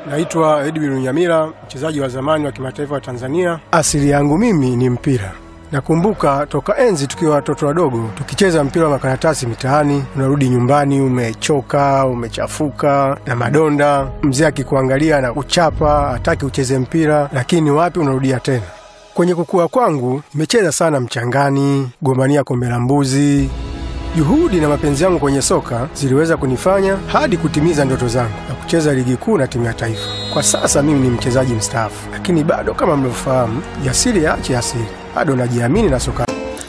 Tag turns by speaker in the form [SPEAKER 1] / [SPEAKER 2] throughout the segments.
[SPEAKER 1] Naitwa Edwin Nyamira, mchezaji wa zamani wa kimataifa wa Tanzania. Asili yangu mimi ni mpira. Nakumbuka toka enzi tukiwa watoto wadogo tukicheza mpira wa makaratasi mitaani, unarudi nyumbani umechoka, umechafuka na madonda, mzee akikuangalia na kuchapa, hataki ucheze mpira, lakini wapi, unarudia tena. Kwenye kukua kwangu nimecheza sana mchangani, gombania kombe la mbuzi. Juhudi na mapenzi yangu kwenye soka ziliweza kunifanya hadi kutimiza ndoto zangu na kucheza ligi kuu na timu ya taifa. Kwa sasa mimi ni mchezaji mstaafu, lakini bado kama mlivyofahamu, jasiri yaache asili, bado najiamini na soka.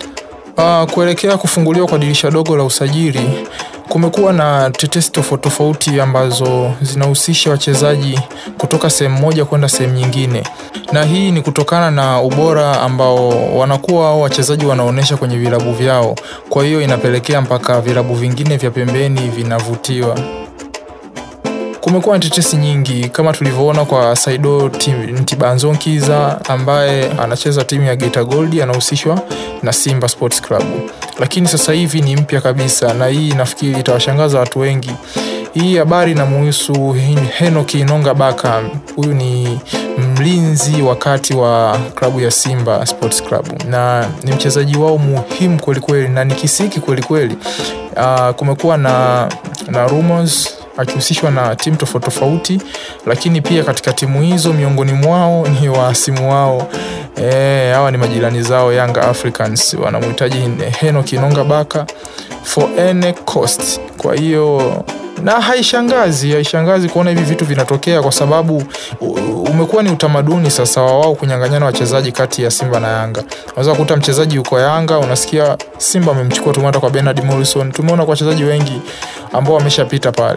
[SPEAKER 2] Uh, kuelekea kufunguliwa kwa dirisha dogo la usajili kumekuwa na tetesi tofauti tofauti ambazo zinahusisha wachezaji kutoka sehemu moja kwenda sehemu nyingine, na hii ni kutokana na ubora ambao wanakuwa au wachezaji wanaonyesha kwenye vilabu vyao. Kwa hiyo inapelekea mpaka vilabu vingine vya pembeni vinavutiwa. Kumekuwa na tetesi nyingi kama tulivyoona kwa Saido Ntibanzonkiza ambaye anacheza timu ya Geita Gold anahusishwa na Simba Sports Club, lakini sasa hivi ni mpya kabisa, na hii nafikiri itawashangaza watu wengi. Hii habari inamuhusu Henoki Inonga Baka. Huyu ni mlinzi wakati wa klabu ya Simba Sports Club na ni mchezaji wao muhimu kwelikweli na ni kisiki kwelikweli. Uh, kumekuwa na, na rumors akihusishwa na timu tofauti tofauti, lakini pia katika timu hizo miongoni mwao ni waasimu wao e, hawa ni majirani zao Young Africans wanamhitaji Henock Inonga Baka for any cost. Kwa hiyo na haishangazi, haishangazi kuona hivi vitu vinatokea kwa sababu umekuwa ni utamaduni sasa wa wao kunyang'anyana wachezaji kati ya Simba na Yanga. Unaweza kukuta mchezaji yuko Yanga, unasikia Simba amemchukua, tumeona kwa Bernard Morrison, tumeona kwa wachezaji wengi ambao wameshapita pale.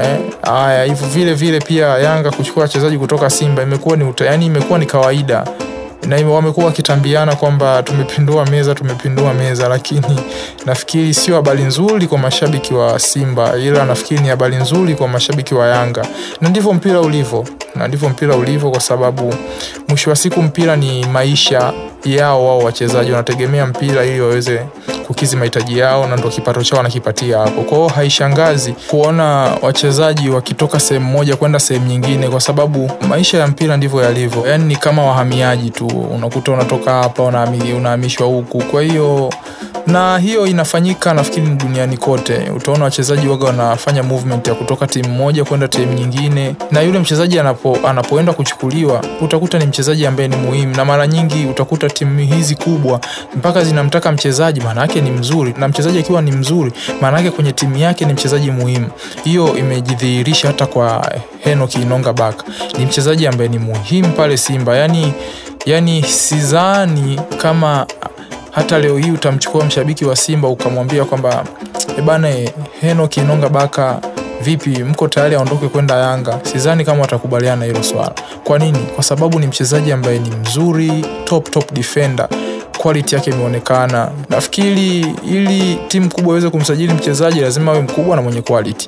[SPEAKER 2] Haya, eh, hivyo vile vile pia Yanga kuchukua wachezaji kutoka Simba imekuwa ni uta, yani imekuwa ni kawaida na wamekuwa wakitambiana kwamba tumepindua meza, tumepindua meza, lakini nafikiri sio habari nzuri kwa mashabiki wa Simba, ila nafikiri ni habari nzuri kwa mashabiki wa Yanga, na ndivyo mpira ulivyo, na ndivyo mpira ulivyo, kwa sababu mwisho wa siku mpira ni maisha yao. Wao wachezaji wanategemea mpira ili waweze kukizi mahitaji yao, na ndo kipato chao wanakipatia hapo. Kwa hiyo haishangazi kuona wachezaji wakitoka sehemu moja kwenda sehemu nyingine, kwa sababu maisha ya mpira ndivyo yalivyo, yaani ni kama wahamiaji tu, unakuta unatoka hapa unahamishwa huku. Kwa hiyo na hiyo inafanyika nafikiri duniani kote. Utaona wachezaji waga wanafanya movement ya kutoka timu moja kwenda timu nyingine, na yule mchezaji anapo, anapoenda kuchukuliwa utakuta ni mchezaji ambaye ni muhimu, na mara nyingi utakuta timu hizi kubwa mpaka zinamtaka mchezaji, maana yake ni mzuri, na mchezaji akiwa ni mzuri, maana yake kwenye timu yake ni mchezaji muhimu. Hiyo imejidhihirisha hata kwa Henock Inonga Baka, ni mchezaji ambaye ni muhimu pale Simba. Yani, yani sidhani kama hata leo hii utamchukua mshabiki wa Simba ukamwambia kwamba e bana, Henock Inonga Baka vipi, mko tayari aondoke kwenda Yanga? Sidhani kama watakubaliana hilo swala. Kwa nini? Kwa sababu ni mchezaji ambaye ni mzuri, top top defender quality yake imeonekana. Nafikiri ili timu kubwa iweze kumsajili mchezaji lazima awe mkubwa na mwenye quality.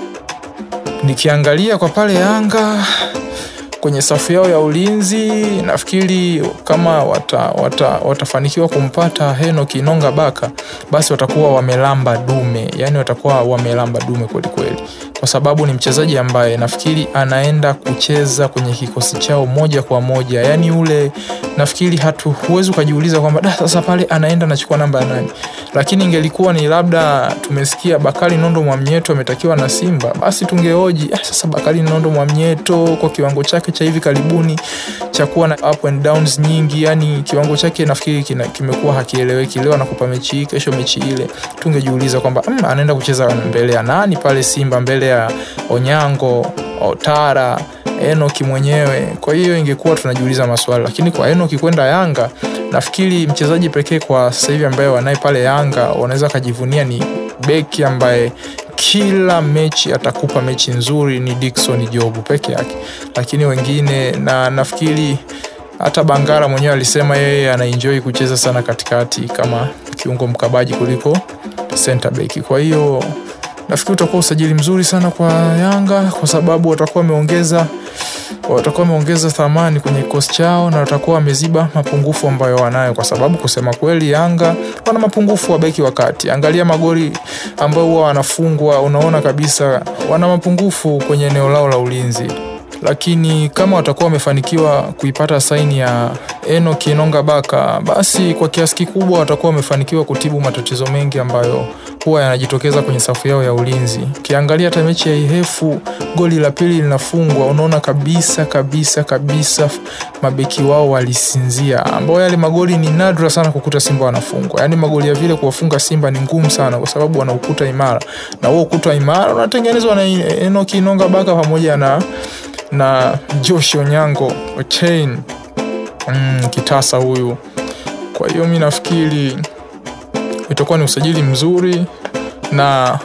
[SPEAKER 2] Nikiangalia kwa pale Yanga kwenye safu yao ya ulinzi nafikiri kama wata, wata, watafanikiwa kumpata Henock Inonga Baka basi watakuwa wamelamba dume, yani watakuwa wamelamba dume kwelikweli, kwa sababu ni mchezaji ambaye nafikiri anaenda kucheza kwenye kikosi chao moja kwa moja, yani ule nafikiri hatu huwezi ukajiuliza kwamba da, sasa pale anaenda anachukua namba ya nani, lakini ingelikuwa ni labda tumesikia Bakari Nondo Mwamnyeto ametakiwa na Simba, basi tungeoji ah, sasa Bakari Nondo Mwamnyeto kwa kiwango chake cha hivi karibuni cha kuwa na up and downs nyingi, yani kiwango chake nafikiri kimekuwa hakieleweki. Leo anakupa mechi hii, kesho mechi ile. Tungejiuliza kwamba mm, anaenda kucheza mbele ya nani pale Simba, mbele ya Onyango, Otara, Enoki mwenyewe. Kwa hiyo ingekuwa tunajiuliza maswali, lakini kwa Enoki kwenda Yanga, nafikiri mchezaji pekee kwa sasa hivi ambaye wanaye pale Yanga wanaweza kajivunia ni beki ambaye kila mechi atakupa mechi nzuri ni Dickson Jobu peke yake, lakini wengine na nafikiri hata Bangara mwenyewe alisema yeye anaenjoy kucheza sana katikati kama kiungo mkabaji kuliko center back. Kwa hiyo nafikiri utakuwa usajili mzuri sana kwa Yanga kwa sababu watakuwa wameongeza watakuwa wameongeza thamani kwenye kikosi chao na watakuwa wameziba mapungufu ambayo wanayo, kwa sababu kusema kweli Yanga wana mapungufu wa beki wakati. Angalia magoli ambayo huwa wanafungwa, unaona kabisa wana mapungufu kwenye eneo lao la ulinzi. lakini kama watakuwa wamefanikiwa kuipata saini ya Enock Enonga Baka, basi kwa kiasi kikubwa watakuwa wamefanikiwa kutibu matatizo mengi ambayo huwa yanajitokeza kwenye safu yao ya ulinzi. Ukiangalia hata mechi ya Ihefu, goli la pili linafungwa, unaona kabisa kabisa kabisa mabeki wao walisinzia, ambao yale magoli ni nadra sana kukuta Simba wanafungwa. Yaani magoli ya vile kuwafunga Simba ni ngumu sana, kwa sababu wana ukuta imara, na huo ukuta imara unatengenezwa na Enock Enonga Baka pamoja na na Josh Onyango Ochain mm, kitasa huyu. Kwa hiyo mi nafikiri itakuwa ni usajili mzuri na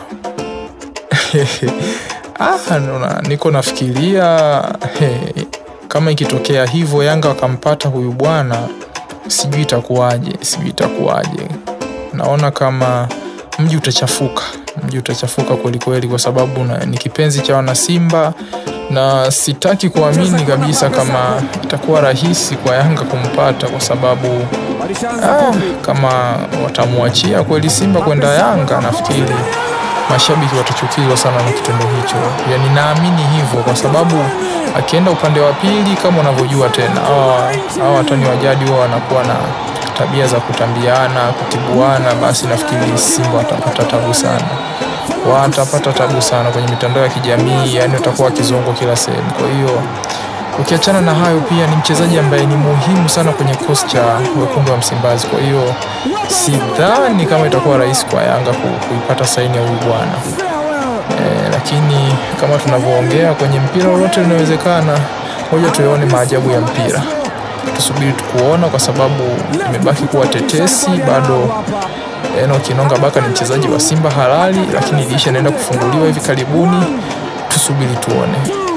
[SPEAKER 2] ah, nuna, niko nafikiria he, kama ikitokea hivyo Yanga wakampata huyu bwana, sijui itakuwaje, sijui itakuwaje. Naona kama mji utachafuka, mji utachafuka kwelikweli, kwa sababu na, ni kipenzi cha wanasimba na sitaki kuamini kabisa kama itakuwa rahisi kwa Yanga kumpata kwa sababu ah, kama watamwachia kweli Simba kwenda Yanga, nafikiri mashabiki watachukizwa sana na kitendo hicho. Yani naamini hivyo kwa sababu akienda upande wa pili, kama unavyojua tena, hawa watani wa jadi huwa wanakuwa na tabia za kutambiana, kutibuana, basi nafikiri Simba watapata tabu sana watapata tabu sana kwenye mitandao ya kijamii, yani watakuwa wakizongwa kila sehemu. Kwa hiyo ukiachana na hayo, pia ni mchezaji ambaye ni muhimu sana kwenye kikosi cha wekundu wa Msimbazi. Kwa hiyo sidhani kama itakuwa rahisi kwa Yanga kuipata saini ya huyu bwana e, lakini kama tunavyoongea kwenye mpira lolote linawezekana. Ngoja tuyaone maajabu ya mpira, tusubiri tukuona, kwa sababu imebaki kuwa tetesi bado Enock Enonga Baka ni mchezaji wa Simba halali, lakini dirisha inaenda kufunguliwa hivi karibuni. Tusubiri tuone.